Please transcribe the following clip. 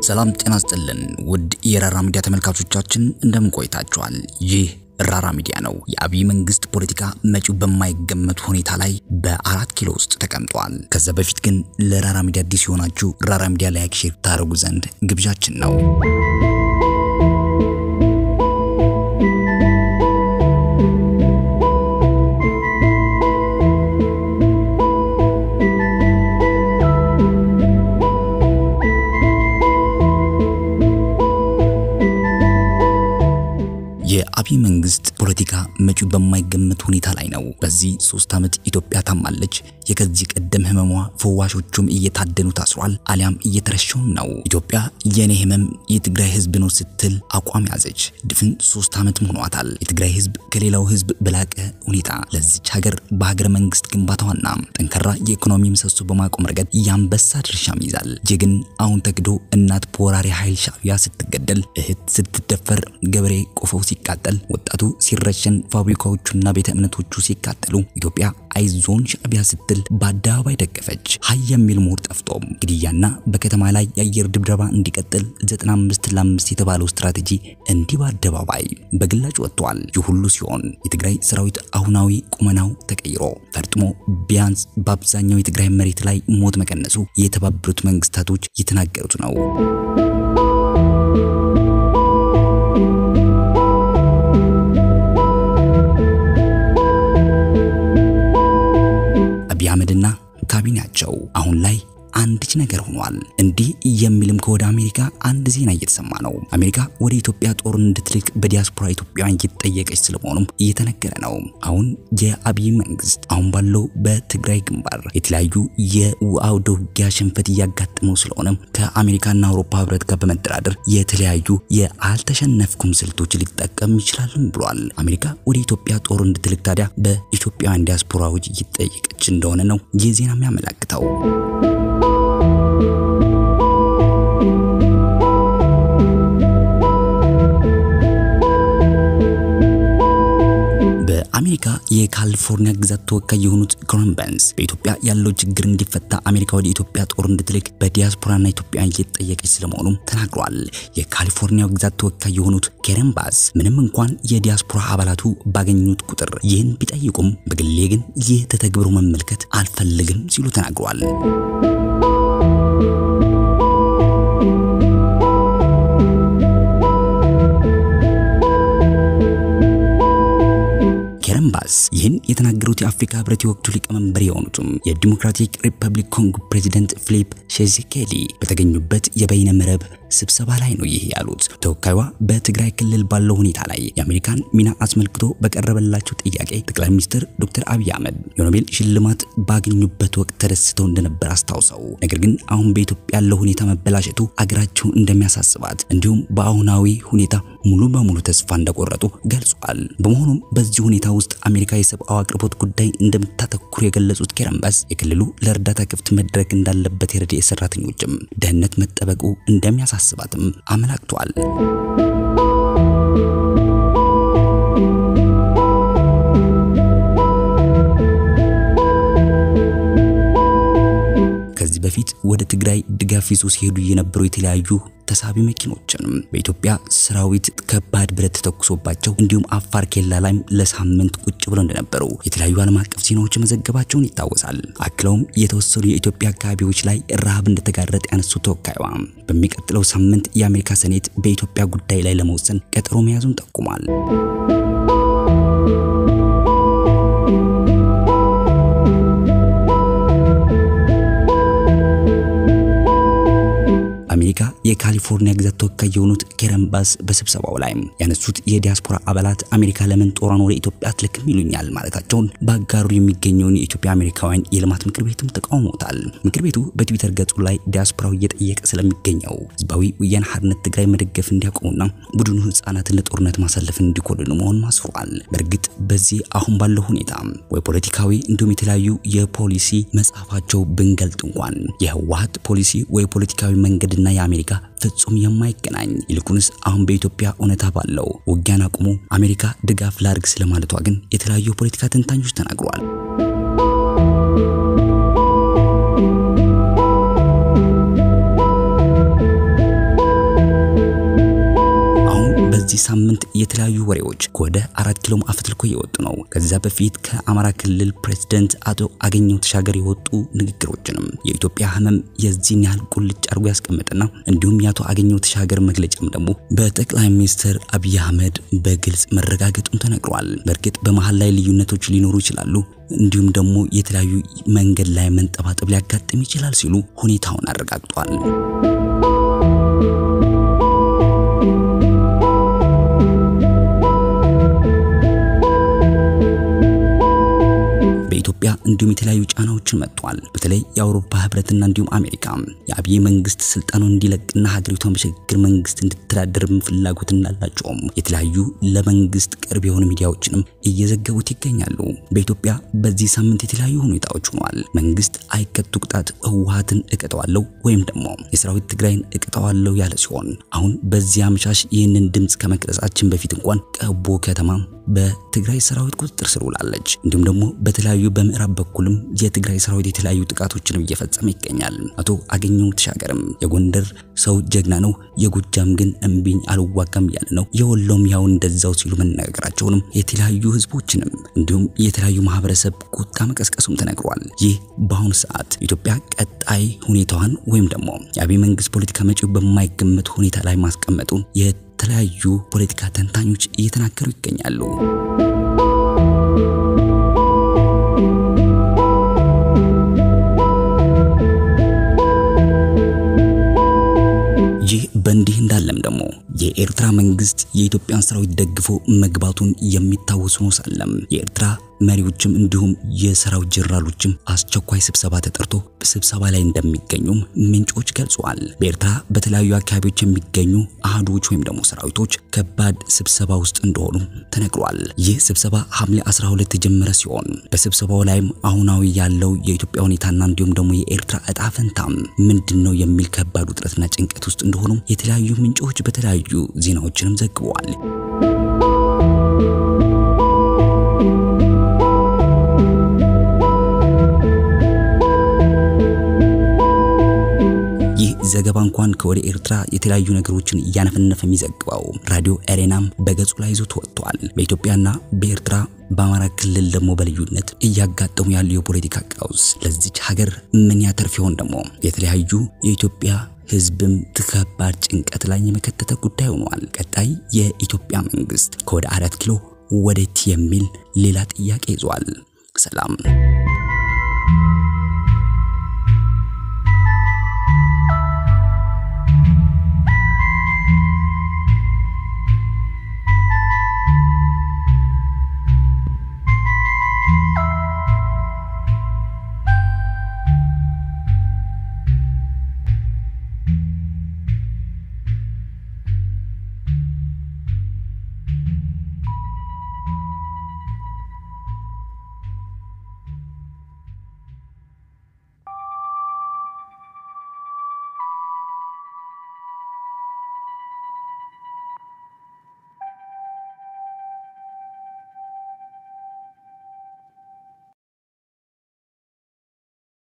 ሰላም ጤና ስጥልን ውድ የራራ ሚዲያ ተመልካቾቻችን እንደምን ቆይታችኋል? ይህ ራራ ሚዲያ ነው። የአብይ መንግስት ፖለቲካ መጪው በማይገመት ሁኔታ ላይ በአራት ኪሎ ውስጥ ተቀምጧል። ከዛ በፊት ግን ለራራ ሚዲያ አዲስ የሆናችሁ ራራ ሚዲያ ላይክ፣ ሼር ታደርጉ ዘንድ ግብዣችን ነው። የአብይ መንግስት ፖለቲካ መጪው በማይገመት ሁኔታ ላይ ነው። በዚህ ሶስት ዓመት ኢትዮጵያ ታማለች። የከዚህ ቀደም ህመሟ ፈዋሾቹም እየታደኑ ታስሯል፣ አሊያም እየተረሸውም ነው። ኢትዮጵያ የኔ ህመም የትግራይ ህዝብ ነው ስትል አቋም ያዘች። ድፍን ሶስት ዓመት ሆኗታል። የትግራይ ህዝብ ከሌላው ህዝብ በላቀ ሁኔታ ለዚች ሀገር በሀገረ መንግስት ግንባታዋና ጠንካራ የኢኮኖሚ ምሰሶ በማቆም ረገድ የአንበሳ ድርሻም ይዛል። ይህ ግን አሁን ተክዶ እናት በወራሪ ኃይል ሻዕቢያ ስትገደል፣ እህት ስትደፈር፣ ገበሬ ቆፈው ሲቃጠል፣ ወጣቱ ሲረሸን፣ ፋብሪካዎቹና ቤተ እምነቶቹ ሲቃጠሉ ኢትዮጵያ አይዞን ሻዕቢያ ስትል በአደባባይ ደገፈች። ሀይ የሚል ምሁር ጠፍቶም ግድያና በከተማ ላይ የአየር ድብደባ እንዲቀጥል 95 ለ5 የተባለው ስትራቴጂ እንዲህ በአደባባይ በግላጭ ወጥቷል። ይህ ሁሉ ሲሆን የትግራይ ሰራዊት አሁናዊ ቁመናው ተቀይሮ ፈርጥሞ ቢያንስ በአብዛኛው የትግራይ መሬት ላይ ሞት መቀነሱ የተባበሩት መንግስታቶች የተናገሩት ነው። አብይ አህመድና ካቢኔያቸው አሁን ላይ አንድች ነገር ሆኗል። እንዲህ የሚልም ከወደ አሜሪካ አንድ ዜና እየተሰማ ነው። አሜሪካ ወደ ኢትዮጵያ ጦር እንድትልክ በዲያስፖራ ኢትዮጵያውያን እየተጠየቀች ስለመሆኑም እየተነገረ ነው። አሁን የአብይ መንግስት አሁን ባለው በትግራይ ግንባር የተለያዩ የአውደ ውጊያ ሽንፈት እያጋጠመው ስለሆነ ከአሜሪካና አውሮፓ ህብረት ጋር በመደራደር የተለያዩ የአልተሸነፍኩም ስልቶች ሊጠቀም ይችላልም ብሏል። አሜሪካ ወደ ኢትዮጵያ ጦር እንድትልክ ታዲያ በኢትዮጵያውያን ዲያስፖራዎች እየጠየቀች እንደሆነ ነው ይህ ዜና የሚያመላክተው። በአሜሪካ የካሊፎርኒያ ግዛት ተወካይ የሆኑት ኮረን በርንስ በኢትዮጵያ ያለው ችግር እንዲፈታ አሜሪካ ወደ ኢትዮጵያ ጦር እንድትልክ በዲያስፖራና ኢትዮጵያውያን እየተጠየቀች ስለመሆኑም ተናግረዋል። የካሊፎርኒያው ግዛት ተወካይ የሆኑት ኬረን ባስ ምንም እንኳን የዲያስፖራ አባላቱ ባገኙት ቁጥር ይህን ቢጠይቁም በግሌ ግን ይህ ተተግብሮ መመልከት አልፈልግም ሲሉ ተናግረዋል። ባስ ይህን የተናገሩት የአፍሪካ ህብረት የወቅቱ ሊቀመንበር የሆኑትም የዲሞክራቲክ ሪፐብሊክ ኮንጎ ፕሬዚደንት ፊሊፕ ሼዚኬሊ በተገኙበት የበይነ መረብ ስብሰባ ላይ ነው ይህ ያሉት። ተወካይዋ በትግራይ ክልል ባለው ሁኔታ ላይ የአሜሪካን ሚና አስመልክቶ በቀረበላቸው ጥያቄ ጠቅላይ ሚኒስትር ዶክተር አብይ አህመድ የኖቤል ሽልማት ባገኙበት ወቅት ተደስተው እንደነበር አስታውሰው ነገር ግን አሁን በኢትዮጵያ ያለው ሁኔታ መበላሸቱ አገራቸውን እንደሚያሳስባት እንዲሁም በአሁናዊ ሁኔታ ሙሉ በሙሉ ተስፋ እንደቆረጡ ገልጿል። በመሆኑም በዚህ ሁኔታ ውስጥ አሜሪካ የሰብአዊ አቅርቦት ጉዳይ እንደምታተኩር የገለጹት ኬረንባስ የክልሉ ለእርዳታ ክፍት መድረክ እንዳለበት የረድኤት ሰራተኞችም ደህንነት መጠበቁ እንደሚያሳስባትም አመላክቷል። ከዚህ በፊት ወደ ትግራይ ድጋፍ ይዞ ሲሄዱ የነበሩ የተለያዩ ተሳቢ መኪኖችንም በኢትዮጵያ ሰራዊት ከባድ ብረት ተተኩሶባቸው እንዲሁም አፋር ኬላ ላይም ለሳምንት ቁጭ ብለው እንደነበሩ የተለያዩ ዓለም አቀፍ ዜናዎች መዘገባቸውን ይታወሳል። አክለውም የተወሰኑ የኢትዮጵያ አካባቢዎች ላይ ረሃብ እንደተጋረጠ ያነሱት ተወካይዋ በሚቀጥለው ሳምንት የአሜሪካ ሴኔት በኢትዮጵያ ጉዳይ ላይ ለመወሰን ቀጠሮ መያዙን ጠቁሟል። አሜሪካ የካሊፎርኒያ ግዛት ተወካይ የሆኑት ኬረን ባስ በስብሰባው ላይ ያነሱት የዲያስፖራ አባላት አሜሪካ ለምን ጦሯን ወደ ኢትዮጵያ አትልክም ይሉኛል ማለታቸውን በአጋሩ የሚገኘውን የኢትዮጵያ አሜሪካውያን የልማት ምክር ቤትም ተቃውሞታል። ምክር ቤቱ በትዊተር ገጹ ላይ ዲያስፖራው እየጠየቀ ስለሚገኘው ህዝባዊ ወያነ ሓርነት ትግራይ መደገፍ እንዲያቆሙና ቡድኑ ህጻናትን ለጦርነት ማሳለፍን እንዲኮልኑ መሆኑን አስፍሯል። በእርግጥ በዚህ አሁን ባለው ሁኔታ ወይ ፖለቲካዊ እንዲሁም የተለያዩ የፖሊሲ መጽሐፋቸው ብንገልጥ እንኳን የህወሓት ፖሊሲ ወይ ፖለቲካዊ መንገድ እና የአሜሪካ ፍጹም የማይገናኝ ይልቁንስ አሁን በኢትዮጵያ እውነታ ባለው ውጊያን አቁሞ አሜሪካ ድጋፍ ላድርግ ስለማለቷ ግን የተለያዩ የፖለቲካ ተንታኞች ተናግረዋል። ሳምንት የተለያዩ ወሬዎች ከወደ አራት ኪሎ አፈትልኮ እየወጡ ነው። ከዛ በፊት ከአማራ ክልል ፕሬዝደንት አቶ አገኘሁ ተሻገር የወጡ ንግግሮችንም የኢትዮጵያ ህመም የዚህን ያህል ቁልጭ አድርጎ ያስቀምጥና እንዲሁም የአቶ አገኘሁ ተሻገር መግለጫም ደግሞ በጠቅላይ ሚኒስትር አብይ አህመድ በግልጽ መረጋገጡን ተነግሯል። በእርግጥ በመሀል ላይ ልዩነቶች ሊኖሩ ይችላሉ እንዲሁም ደግሞ የተለያዩ መንገድ ላይ መንጠባጠብ ሊያጋጥም ይችላል ሲሉ ሁኔታውን አረጋግጧል። በኢትዮጵያ እንዲሁም የተለያዩ ጫናዎችን መጥቷል። በተለይ የአውሮፓ ህብረትና እንዲሁም አሜሪካ የአብይ መንግስት ስልጣኑን እንዲለቅና ሀገሪቷን በሽግግር መንግስት እንድትተዳደርም ፍላጎት እንዳላቸውም የተለያዩ ለመንግስት ቅርብ የሆኑ ሚዲያዎችንም እየዘገቡት ይገኛሉ። በኢትዮጵያ በዚህ ሳምንት የተለያዩ ሁኔታዎች ሆኗል። መንግስት አይቀጡ ቅጣት ህወሓትን እቀጠዋለሁ ወይም ደግሞ የሰራዊት ትግራይን እቀጠዋለሁ ያለ ሲሆን አሁን በዚህ አመሻሽ ይህንን ድምፅ ከመቅረጻችን በፊት እንኳን ቀቦ ከተማ በትግራይ ሰራዊት ቁጥጥር ስር ውላለች። እንዲሁም ደግሞ በተለያዩ በምዕራብ በኩልም የትግራይ ሰራዊት የተለያዩ ጥቃቶችንም እየፈጸመ ይገኛል። አቶ አገኘሁ ተሻገርም የጎንደር ሰው ጀግና ነው፣ የጎጃም ግን እምቢኝ አልዋጋም እያለ ነው፣ የወሎም ያው እንደዛው ሲሉ መነጋገራቸውንም የተለያዩ ህዝቦችንም እንዲሁም የተለያዩ ማህበረሰብ ቁጣ መቀስቀሱም ተነግሯል። ይህ በአሁኑ ሰዓት ኢትዮጵያ ቀጣይ ሁኔታዋን ወይም ደግሞ የአብይ መንግስት ፖለቲካ መጪው በማይገመት ሁኔታ ላይ ማስቀመጡን የተለያዩ ፖለቲካ ተንታኞች እየተናገሩ ይገኛሉ። ይህ በእንዲህ እንዳለም ደግሞ የኤርትራ መንግስት የኢትዮጵያን ሰራዊት ደግፎ መግባቱን የሚታወሱ ነው ሳለም የኤርትራ መሪዎችም እንዲሁም የሰራዊት ጀነራሎችም አስቸኳይ ስብሰባ ተጠርቶ ስብሰባ ላይ እንደሚገኙም ምንጮች ገልጸዋል። በኤርትራ በተለያዩ አካባቢዎች የሚገኙ አህዶች ወይም ደግሞ ሰራዊቶች ከባድ ስብሰባ ውስጥ እንደሆኑ ተነግሯል። ይህ ስብሰባ ሐምሌ 12 የተጀመረ ሲሆን በስብሰባው ላይም አሁናዊ ያለው የኢትዮጵያ ሁኔታና እንዲሁም ደግሞ የኤርትራ እጣ ፈንታም ምንድን ነው የሚል ከባድ ውጥረትና ጭንቀት ውስጥ እንደሆኑ የተለያዩ ምንጮች በተለያዩ ዜናዎችንም ዘግበዋል። ይህ ዘገባ እንኳን ከወደ ኤርትራ የተለያዩ ነገሮችን እያነፈነፈ የሚዘግበው ራዲዮ ኤሬናም በገጹ ላይ ይዞት ወጥቷል። በኢትዮጵያና በኤርትራ በአማራ ክልል ደግሞ በልዩነት እያጋጠሙ ያሉ የፖለቲካ ቀውስ ለዚች ሀገር ምን ያተርፍ ይሆን? ደግሞ የተለያዩ የኢትዮጵያ ሕዝብም ከባድ ጭንቀት ላይ የመከተተ ጉዳይ ሆኗል። ቀጣይ የኢትዮጵያ መንግስት ከወደ አራት ኪሎ ወዴት የሚል ሌላ ጥያቄ ይዟል። ሰላም